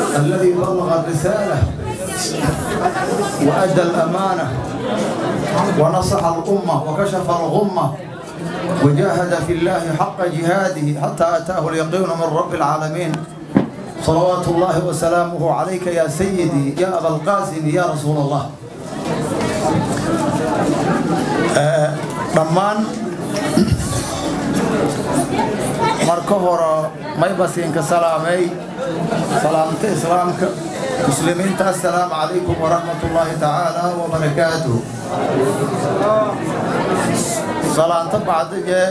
الذي بلغ الرسالة وأدى الأمانة ونصح الأمة وكشف الغمة وجاهد في الله حق جهاده حتى أتاه اليقين من رب العالمين صلوات الله وسلامه عليك يا سيدي يا أبا القاسم يا رسول الله dhammaan marka hore maybasiinka salaamay salaamta islaamka muslimiinta assalaamu calaykum waraxmat ullaahi tacaala wabarakaatuh salaanta bacdige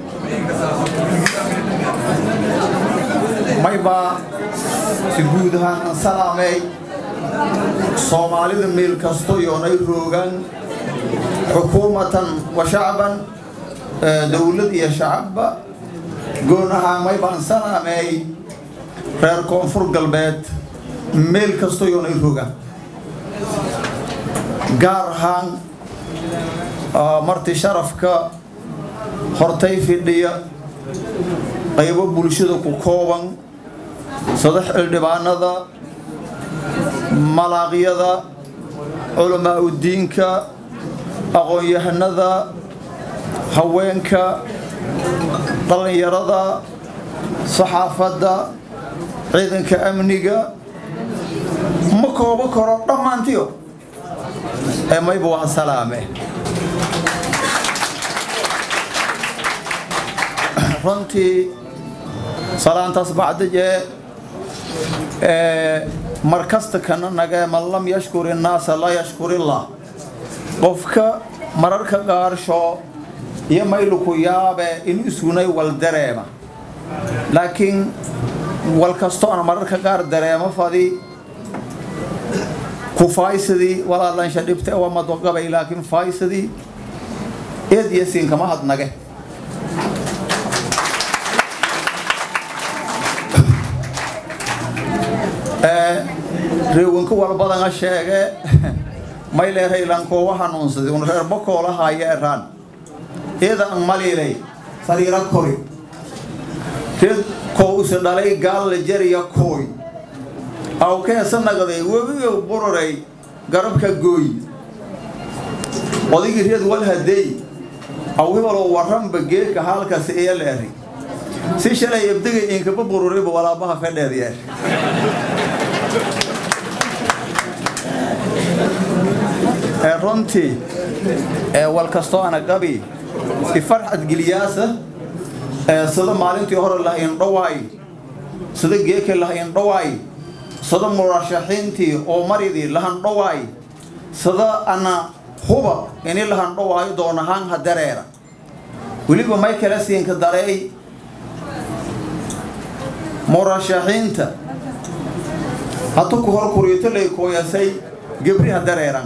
maybaa si guud ahaan an salaamay soomaalida meel kasto yoonay roogaan xukuumatan wa shacban dowlad iyo shacabba goon ahaan maybaan salaameey reer koonfur galbeed meel kasto yoonay rogaan gaar ahaan marti sharafka hortay fidhiya qaybo bulshada ku kooban sadax xildhibaanada malaaqyada culamaa udiinka aqoon-yahanada haweenka dhallinyarada saxaafadda ciidanka amniga ma koobo karo dhammaantiyo ee mayba waa salaame runtii salaantaas bacdijee mar kasta kana nagee man lam yashkur innaasa laa yashkur illah qofka mararka qaarsho iyo mayluku yaabe in isunay wal dareema laakiin wal kasto aan mararka qaar dareemo fadi ku faaysadii walaallansha dhibte waa madogabay laakiin faaysadii eed iyo siinkama hadnage reewanka walbadana sheege mayleeraylankoowa hanuunsaday un reer bakoolahaya eraan eeda an maliilay sariira kori reed koo use dhalay gaalla jariya kooy awkeesa nagaday webigo bururay garabka gooy odaygii reed wal hadeey awhibaloo warranba geeka haalkaasi iya leeray si shalay ebdegay inkaba bururiba walaabaha fedheed yeer runtii wal kastoo ana qabi ifarxad geliyaasa sida maalintii hore lah indhawaay sida geeke lah indhawaay sida murashaxiintii oo maridii lahandhawaay sida ana huba ini lahandhawaayo doonahaan ha dareera weliba may kala siinka dareey murashaxiinta hatu ku hor kuriyto lay kooyasay gebri ha dareeran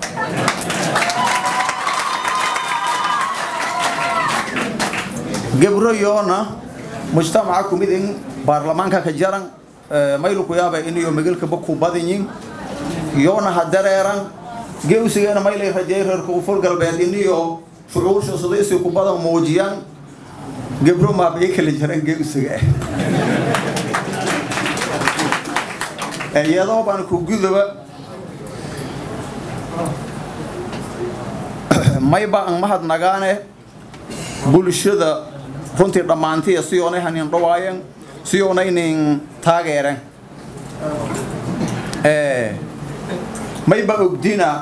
gebro yoona mujtamaca kumid in baarlamaanka ka jaran mayluku yaaba iniyo megelkaba ku badinyin yoona ha dareeran gewsigeena maylay rajay reer koonfur galbeed iniyo shucuursha sidaysi ku badan muujiyaan gebro maabay kala jaran gewsiga iyadoo baan ku gudaba mayba an mahadnagaane bulshada runtii dhammaantiya si oonay hanin dhawaayan si oonaynin taageeren mayba ogdina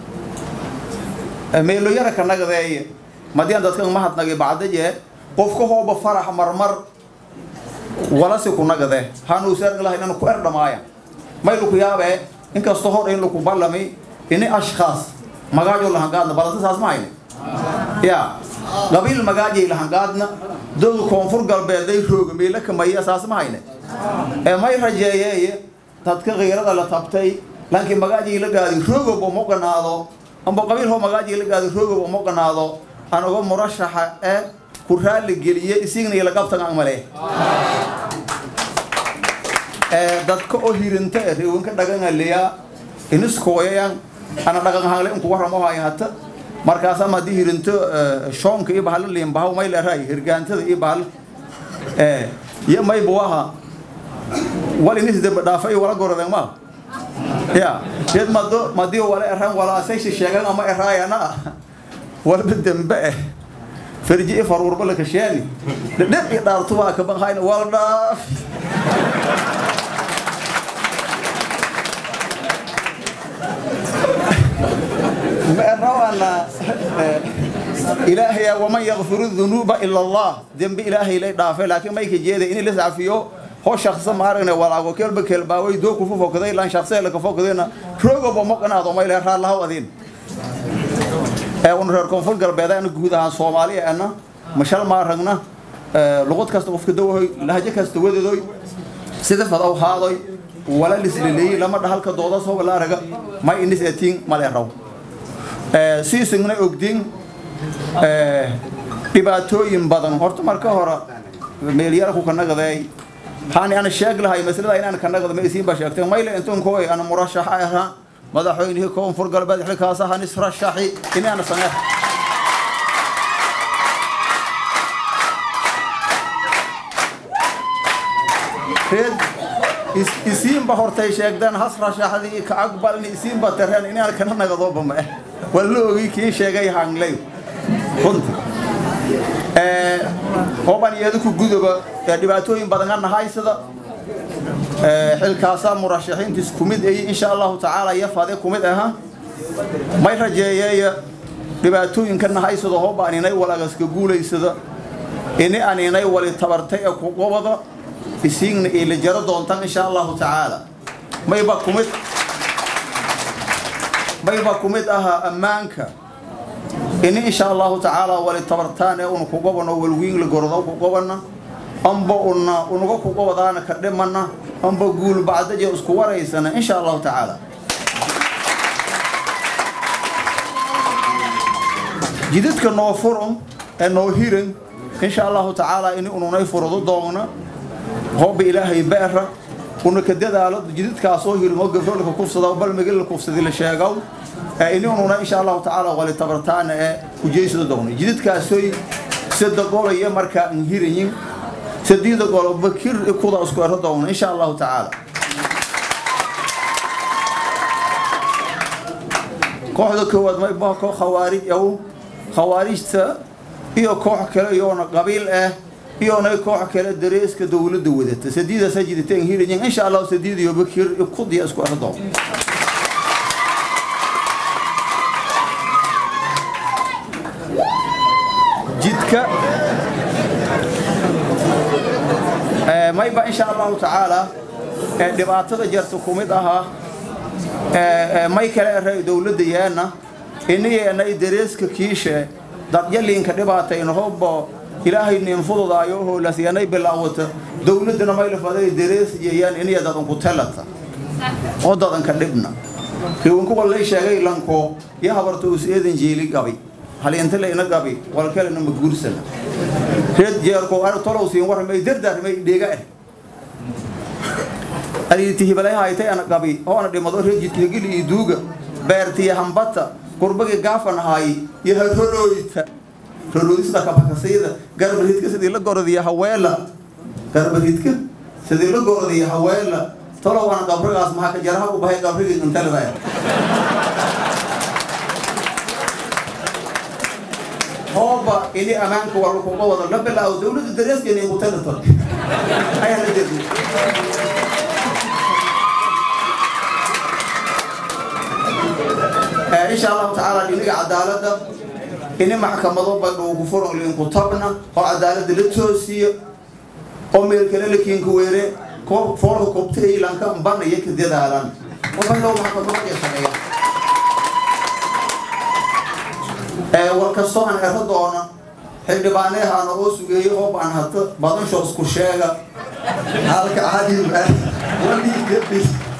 meelo yara ka nagadeeye madian dadkan mahadnagay bacdaje qofka hooba farax marmar walasi ku nagade hanuusaargalaha inaan ku erdhamaaya mayluku yaabee inkastoo hor in laku ballami ini ashkhaas magaajo lahangaadna balanta saas ma hayne ya qabiil magaajay lahangaadna dowda koonfur galbeeday rooga meela kamaya saas ma hayne ee may rajeeyeeye dadka kiirada la tabtay laakiin magaajay la gaadi roogoba ma ganaado amba qabiil hoo magaajay la gaadi roogoba ma ganaado anago murashaxa ee ku raali geliye isigna ila qabtan aan male dadka oo hirinta ee reewanka dhagangaliya iniskooyayan ana dhaqan hangle inku waramo haya hata markaas ama haddii hirinto shoonka iyo bahalo liimbahaw may leerahay hirgaantada iyo bahal iyo maybu aha wal inis dembe dhaafa iyo wala gorodeen ma ya deed mado madii wala eran wala asayshi sheegan ama eraayana ah walba dembe eh farji faruurba la kasheeni dhadhab iyo dhaartuba ka banhayna wala dhaaf مأروانا إلهي ومن يغفر الذنوب إلا الله ذنب إلهي لي دافع لكن ما يكجيد إني لسه فيه هو شخص ما أرنا ولا أقول كلب كلب أوي دو كفو فوق ذي لان شخص لك فوق ذينا روجو بمقنا هذا ما يلها الله وذين أنا رأيكم فوق قلب هذا أنا جهود عن صومالي أنا مشال ما رجنا لغة كاستوف كدوه لهجة كاستوه ذوي سيدة فضاو هذا ولا لسلي لما دخل كدودا سو ولا رجع ما إني سأتين ما له siisingna ogdin dhibaatooyin badan horta marka hore meelyarku ka nagaday waxaan ana sheeg lahay maslada inaan ka nagado ma isiin baa sheegtay mayle intuun kooy ana murashax ahaa madaxweynihii koonfur galbeed xilkaas ahaan israshaxi inaana sameex reed isiinba hortay sheegdaan has rashaxdii ka aqbalni isiinba tareen inaan kana nagadooba ma eh waa la ogi kii sheegay hanglay runti hoban iyadu ku gudoba dhibaatooyin badan ka nahay sida xilkaasa murashaxiintiis kumid ay insha allahu tacaala yafade kumid aha may rajeeyeeya dhibaatooyinka nahay sida hoban inay walagaska guulaysada ini aan inay wali tabartay ee ku gobada isiigna ila jaro doontaan insha allahu tacaala mayba kumid mayba kumid ahaa ammaanka ini insha allahu tacaala wali tabartaan ee una ku gobano walwiinla gorodo ku gobana amba una unaga ku gobadaana ka dhimana amba guul bacdaje isku waraysana insha allahu tacaala jidadka noo furan ee noo hiran insha allahu tacaala ini ununay furado doona hooba ilaahay beera una ka dadaalo jidadkaasoo hirmo gabroolka kufsada balmigil kufsadi la sheegow ini ununa insha allahu tacaala wali tabartaana ee kujeysada doona jidadkaasoy sada golaya markaa an hirayin sadiida golo bakir kuda isku ero doona insha allahu tacaala kooxda koowaad mayba koox khawaarij aw khawaarijta iyo koox kale iyoona qabiil ah iyona koox kale dareeska dowladda wadata sadiidaasa jidateen hirayin insha allahu sadiid iyo bakir kudiya isku ero doona jidka mayba insha allahu tacaala dhibaatada jarta kumid ahaa may kale eray dowladda yeena iniyeenay dareeska kiishe dadyaliinka dhibaatayna hobbo ilaahay ninfududaayo hoolasyanay bilaawata dowladdana mayla faday darees yeeyaan iniya dadanku telata oo dadanka dhibna riwankuwa lay sheegay lanko iyo habarta us eedan jeeli gabi haliinta layna gabi walkalena ma guursana reed jeerko tolow siin warmay dardaarmay dheega ah ariiti hibalay haytay ana gabi hoona dhimado reed jidkagili iyo duuga beertiya hambata qurbagi gaafan haay iyo harorooyta roroodisda kabakasayda garbaridka sidii la gorodiya haweela garbaridka sidii la gorodiya haweela tolow ana qabrigaas maxaa ka jaraha u bahay qabrigii intalada hooba ini ammaanka waa lakuga wada la bilaawo dowladda dareeskeena ay mutalata ayaa la jeedi insha allahu tacaala dhiniga cadaaladda ini maxkamado badhuugu furan liinku tabna oo cadaaladda la toosiyo oo meel kale la kiinka weere foolka koobta ilanka banaya ka dadaalan waxaa maxkamado iyo shaqeeya war kastoo aan ero doona xildhibaaneehaana oo sugeeyo oo baan hata badansho isku sheega halka cadiba waligabi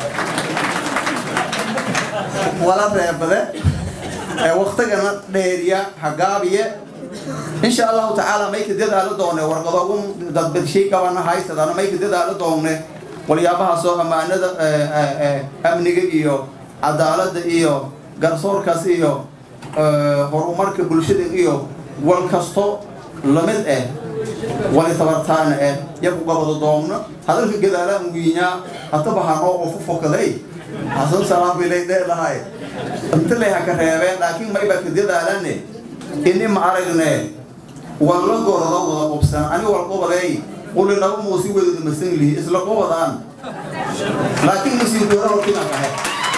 wala reebade waktigana dheeriya hagaabiye insha allahu tacaala mayka dadaalo doone warqadoogu dadbadshay qabana haysadana mayka dadaalo doone waliyaabahaasoo ammaanada amniga iyo cadaaladda iyo garsoorkaas iyo horumarka bulshada iyo wal kasto lamid ah wali tabartaana ah yaku qabado doomno hadalka gadaalaan wiinyaa hataba hanoo qofu fokaday hasan salaam bilay dheelahay inta lay haka reebeen laakiin mayba ka dadaalane ini ma aragne walla gorado wada qubsan ani wal qobaday quli laba muusi wadada masan lihi isla qobadaan laakiin masiin doora hortina kahe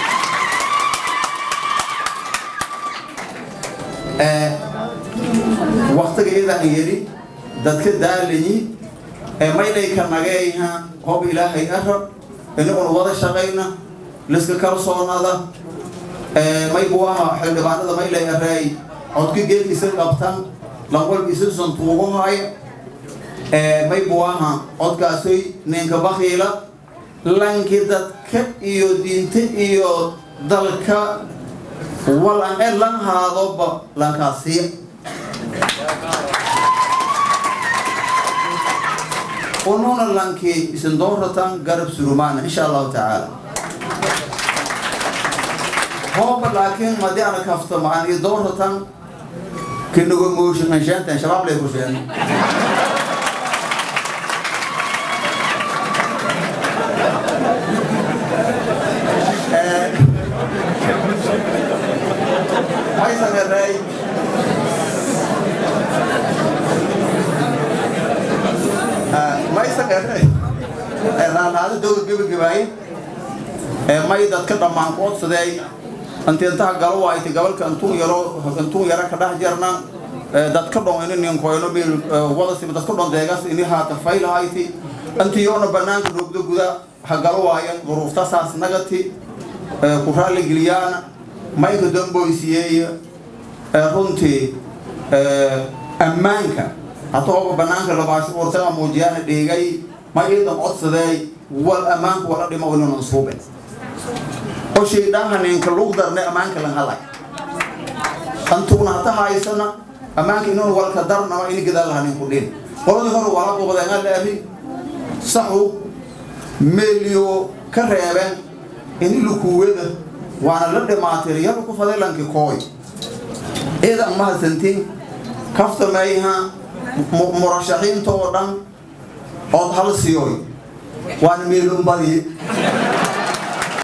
waktiga iyadan yeli dadka daalayi maydhayka nageyha hob ilaahay arab inaguna wada shaqayna liska kalsoonada maybu aha xildhibaanada maylay areey codka geelkiisa qabtan lanwalkiisa santuuguhaya maybu aha codkaasoy ninka bakiila lanki dadka iyo diinta iyo dalka walan e lan haadoba lankaasiya ununa lanki isin dooratan garab surumaana insha allahu tacaala hooba laakiin madi ana kafta maan iyo dooratan kinago mooshin anshaantan shabaab lay ku sheegay hay sameeray may sameeray raanaada dowga gebagabaaye may dadka dhammaan qoodsadeey antiintaha galo waayta gabalka antuun yaro antuun yara ka dhex jarna dadka dhon ini ninkoyno mil wadasiba dadka dhon deegas ini haata faylahayti antiyoona banaanka roogda guda ha galo waayan duruufta saas nagati ku raalli geliyaana mayka damboysiyeeya runtii ammaanka hatooba banaanka labaasho urtaga muujiyaana dhigay ma iidan codsadeey wal ammaanka wala dhimo inanan suube oo shaydhaanka ninka lug darne ammaanka lan halay antugna hata haysana ammaanka inan walka darnama ini gadaal laha ninku dhin qoladii hore wala qubadeenga leeri saxu meeliyo ka reebeen ini lukuwada waana la dhimaatir yaba ku faday lanki kooy ciidan mahadsantiin kafta mayha murashaxiinta oo dhan ood hal siyoy waana meelun badi